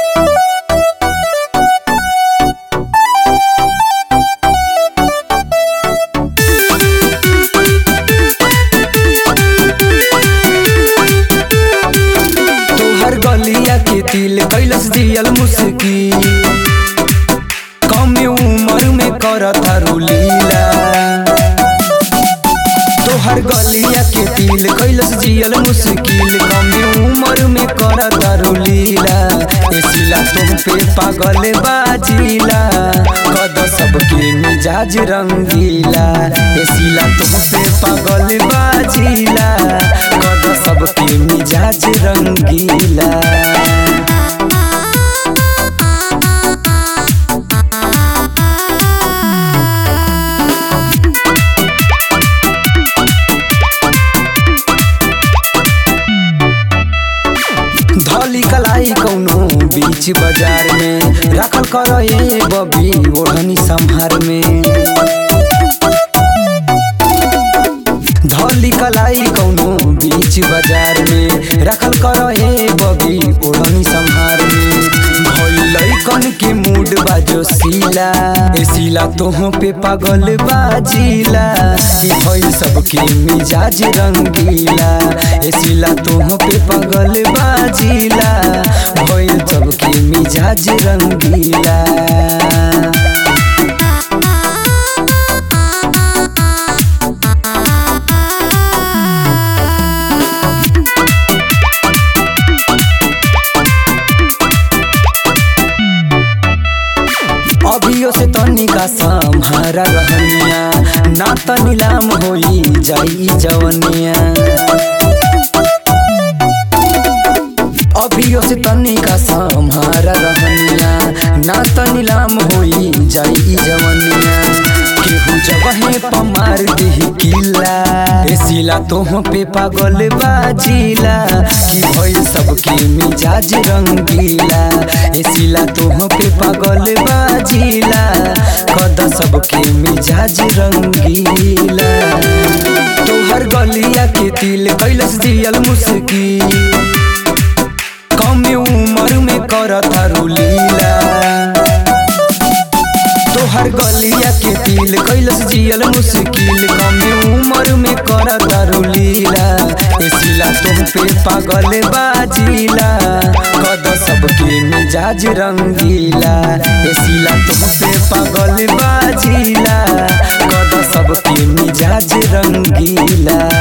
तोहर गलिया के तिल कैलस दियल मुस्की कम उम्र में करता रुलीला तोहर गलिया के तिल कैलस जियल मुश्किल कम उम्र में करता रुलीला एसिला तुम पे पागल बाजीला कद सबके मिजाज रंगीला एसिला तुम पे पागल बाजीला कद सबके मिजाज रंगीला धली कलाई कौनो बीच बाजार में राखल कर ए बबी ओढ़नी संहार में धली कलाई कौनो बीच बाजार में राखल कर ए बबी ओढ़नी संहार में भइलै कन के मूड बाजो सीला ए सीला तोह पे पागल बाजीला ई भइल सबके मिजाज रंगीला ए सीला तोह पे पागल बाजीला भइल सबके मिजाज रंगीला अभियो से तनिका सम्हारा रहनिया ना त नीलाम होई जाई जवनिया अभियो से तनिका सम्हारा रहनिया ना त नीलाम होई जाई जवनिया केहू जगहे पमार दिही किला ए सिला तोह पे पागल बाजीला कि भइल सबके मिजाज रंगीला ए सिला तोह पे पागल बाजीला कद सबके मिजाज रंगीला तोहर गलिया के तिल कैलस दियल मुस्की कम उम्र में करता रुलीला तोहर गलिया के तिल कैलस जियल मुश्किल कम उम्र में करता रुलीला एसिला तुम पे पागल बाजीला कद सबके मिजाज रंगीला एसिला तुम पे पागल बाजीला कद सबके मिजाज रंगीला